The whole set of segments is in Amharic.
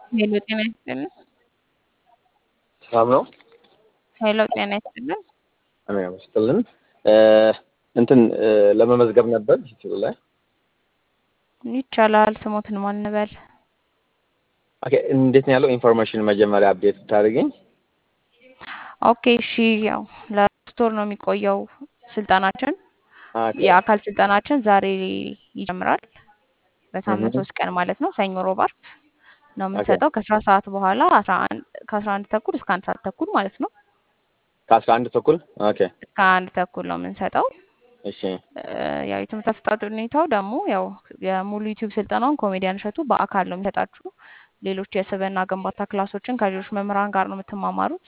ሄሎ ጤና ይስጥልን። ሰላም ነው። ሄሎ ጤና ይስጥልን። አሜን ይመስገን። እንትን ለመመዝገብ ነበር ዩቲዩብ ላይ ይቻላል። ስሞትን ማን እንበል? ኦኬ። እንዴት ነው ያለው ኢንፎርሜሽን መጀመሪያ አፕዴት ብታደርገኝ። ኦኬ እሺ። ያው ለሶስት ወር ነው የሚቆየው ስልጠናችን። ኦኬ የአካል ስልጠናችን ዛሬ ይጀምራል። በሳምንት እህ ሶስት ቀን ማለት ነው። ሰኞ፣ ሮብ፣ አርብ ነው የምንሰጠው ከአስራ ሰዓት በኋላ አስራ አንድ ከአስራ አንድ ተኩል እስከ አንድ ሰዓት ተኩል ማለት ነው። ከአስራ አንድ ተኩል ኦኬ። እስከ አንድ ተኩል ነው የምንሰጠው። እሺ እ፣ ያው የትምህርት አሰጣጥ ሁኔታው ደግሞ ያው የሙሉ ዩቲዩብ ስልጠናውን ኮሜዲያን እሸቱ በአካል ነው የሚሰጣችሁ። ሌሎች የስብዕና ግንባታ ክላሶችን ከሌሎች መምህራን ጋር ነው የምትማማሩት።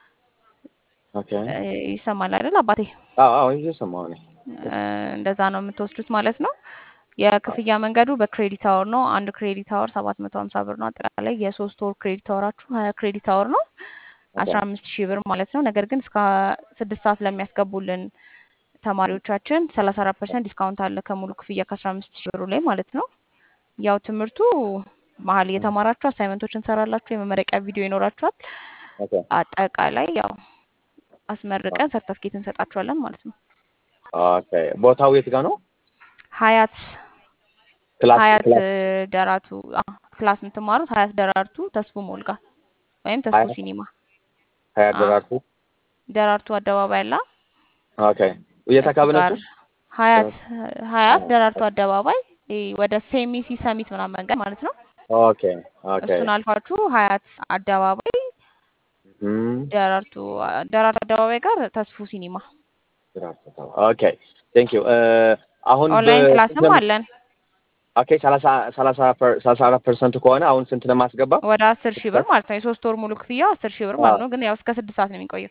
ኦኬ። እ፣ ይሰማል አይደል አባቴ? አዎ አዎ እየሰማሁ ነኝ። እ፣ እንደዛ ነው የምትወስዱት ማለት ነው። የክፍያ መንገዱ በክሬዲት አወር ነው። አንድ ክሬዲት አወር ሰባት መቶ ሀምሳ ብር ነው። አጠቃላይ የሶስት ወር ክሬዲት አወራችሁ ሀያ ክሬዲት አወር ነው ኦኬ አስራ አምስት ሺህ ብር ማለት ነው። ነገር ግን እስከ ስድስት ሰዓት ለሚያስገቡልን ተማሪዎቻችን ሰላሳ አራት ፐርሰንት ዲስካውንት አለ ከሙሉ ክፍያ ከአስራ አምስት ሺህ ብሩ ላይ ማለት ነው። ያው ትምህርቱ መሀል እየተማራችሁ አሳይመንቶች እንሰራላችሁ፣ የመመረቂያ ቪዲዮ ይኖራችኋል። ኦኬ አጠቃላይ ያው አስመርቀን ሰርተፍኬት እንሰጣችኋለን ማለት ነው። ኦኬ። ቦታው የት ጋር ነው? ሀያት ክላስ ሀያት ክላስ ደራቱ አ፣ ክላስ የምትማሩት ሀያት ደራርቱ ተስፉ ሞልጋ ወይም ተስፉ ሀያ ሲኒማ ሀያ አ፣ ደራርቱ ደራርቱ አደባባይ አላ ኦኬ። የት እሱ አካባቢ ጋር ነች? ሀያት ሀያት ደራርቱ አደባባይ ይሄ ወደ ሴሚሲ ሰሚት ምናምን መንገድ ማለት ነው። ኦኬ ኦኬ። እሱን አልፋችሁ ሀያት አደባባይ እም ደራርቱ ደራርቱ አደባባይ ጋር ተስፉ ሲኒማ ደራርቱ ኦኬ። ቴንክ ዩ አሁን ኦንላይን በስንት ክላስም ነው አለን። ኦኬ ሰላሳ ሰላሳ ፐር- ሰላሳ አራት ፐርሰንት ከሆነ አሁን ስንት ነው የማስገባው? ወደ አስር ሺህ ብር ማለት ነው። የሶስት ወር ሙሉ ክፍያው አስር ሺህ ብር ማለት ነው። ግን ያው እስከ ስድስት ሰዓት ነው የሚቆየው።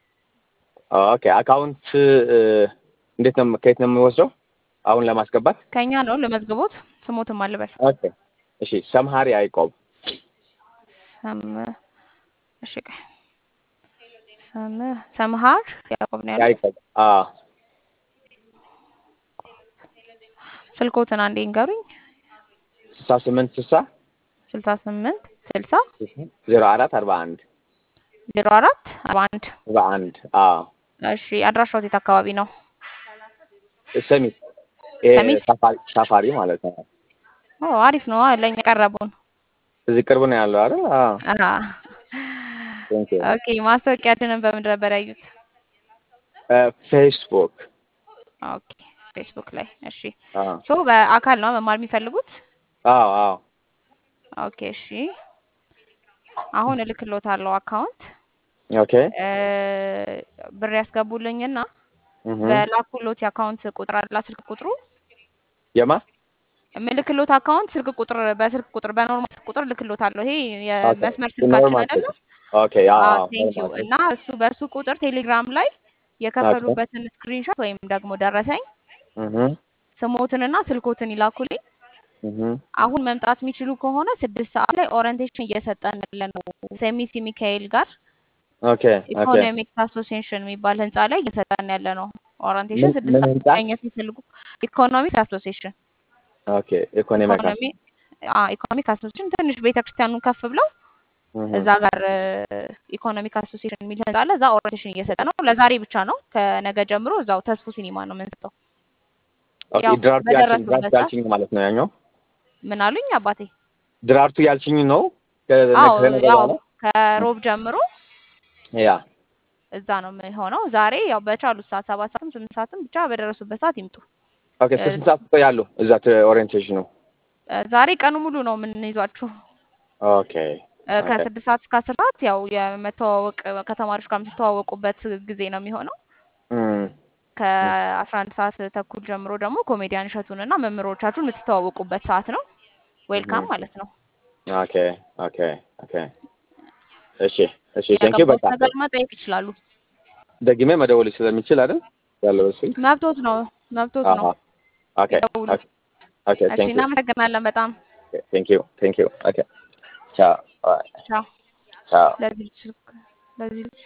ኦኬ አካውንት እ፣ እንዴት ነው ከየት ነው የሚወስደው አሁን ለማስገባት? ከኛ ነው ለመዝግቦት ስሞትም አልበል ኦኬ እሺ። ሰምሃሪ አይቆብ ሰም እሺ ቆይ ሰም ሰምሃር ያዕቆብ ነው ያለው። ያዕቆብ አ ስልኮትን አንዴ እንገሩኝ። ስልሳ ስምንት ስልሳ ስልሳ ስምንት ስልሳ ዜሮ አራት አርባ አንድ ዜሮ አራት አርባ አንድ አርባ አንድ አ እሺ አድራሻው የት አካባቢ ነው? ሰሚት ይሄ ሰሚት? ሳፋሪ ሳፋሪ ማለት ነው። ኦ አሪፍ ነው። ለኛ ቀረቡን። እዚህ ቅርብ ነው ያለው አይደል? አ አሃ ቴንክ ዩ ኦኬ። ማስታወቂያችንን በምን ነበር ያዩት? ፌስቡክ ኦኬ ፌስቡክ ላይ። እሺ አ ሶ በአካል ነው መማር የሚፈልጉት? አዎ አዎ ኦኬ እሺ። አሁን እልክሎታለሁ አካውንት ኦኬ እ፣ ብር ያስገቡልኝና እህ በላኩሎት የአካውንት ቁጥር አላ ስልክ ቁጥሩ የማ ምልክሎት አካውንት ስልክ ቁጥር በስልክ ቁጥር በኖርማል ስልክ ቁጥር ልክሎታለሁ። ይሄ ኦኬ የመስመር ስልካችን ኖርማል አይደለም? ኦኬ አዎ አዎ አዎ ቴንክ ዩ። ኖርማል እና እሱ በእሱ ቁጥር ቴሌግራም ላይ ኦኬ የከፈሉበትን ስክሪንሾት ወይም ደግሞ ደረሰኝ እህ ስሞትንና ስልኮትን ይላኩልኝ። እህ አሁን መምጣት የሚችሉ ከሆነ ስድስት ሰዓት ላይ ኦሪንቴሽን እየሰጠን ያለ ነው። ሴሚሲ ሚካኤል ጋር ኦኬ ኦኬ ኢኮኖሚክስ አሶሲዬሽን የሚባል ህንፃ ላይ እየሰጠን ያለ ነው። ኦሪንቴሽን ምን ስድስት ምን ሰዓት ህንጻ? መገኘት የሚፈልጉ ኢኮኖሚክስ አሶሲዬሽን ኦኬ ኢኮኖሚክ ኢኮኖሚ ኢኮኖሚክ አሶሲዬሽን ትንሽ ቤተክርስቲያኑን ከፍ ብለው እህ እዛ ጋር ኢኮኖሚክ አሶሲዬሽን የሚል ህንፃ አለ። እዛ ኦሪንቴሽን እየሰጠ ነው። ለዛሬ ብቻ ነው። ከነገ ጀምሮ እዛው ተስፉ ሲኒማ ነው የምንሰጠው። ኦኬ ያው ድራርቱ ያልሽኝ በደረሱበት ድራርቱ ሰዓት ያልሽኝ ማለት ነው ያኛው ምን አሉኝ አባቴ? ድራርቱ ያልሽኝ ነው ከነገ አዎ ከነገ ያው በኋላ ከሮብ ጀምሮ ያ እዛ ነው የሚሆነው። ዛሬ ያው በቻሉት ሰዓት ሰባት ሰዓትም ስምንት ሰዓትም ብቻ በደረሱበት ሰዓት ይምጡ። ኦኬ እስከ ስንት ሰዓት ትቆያሉ እዛ ኦሪየንቴሽኑ? እ፣ ዛሬ ቀኑ ሙሉ ነው የምንይዟችሁ። ኦኬ እ፣ ኦኬ ከስድስት ሰዓት እስከ አስር ሰዓት ያው የመተዋወቅ ከተማሪዎች ጋር የምትተዋወቁበት ጊዜ ነው የሚሆነው። እም ከአስራ አንድ ሰዓት ተኩል ጀምሮ ደግሞ ኮሜዲያን እሸቱንና መምህሮቻችሁን የምትተዋወቁበት ሰዓት ነው። ዌልካም እም ማለት ነው። ኦኬ ኦኬ ኦኬ እሺ እሺ ቴንኪው ያገባውት በቃ ነገር መጠየቅ ይችላሉ። ደግሜ መደወል ስለሚችል አይደል ያለው እሱ መብቶት ነው መብቶት አሃ ነው። ኦኬ ይደውሉ። ኦኬ ኦኬ እሺ ቴንኪው እናመሰግናለን በጣም ቴንኪው ቴንኪው ኦኬ ቻው ቻው። ቻው ለዚህ ልጅ ለዚህ ልጅ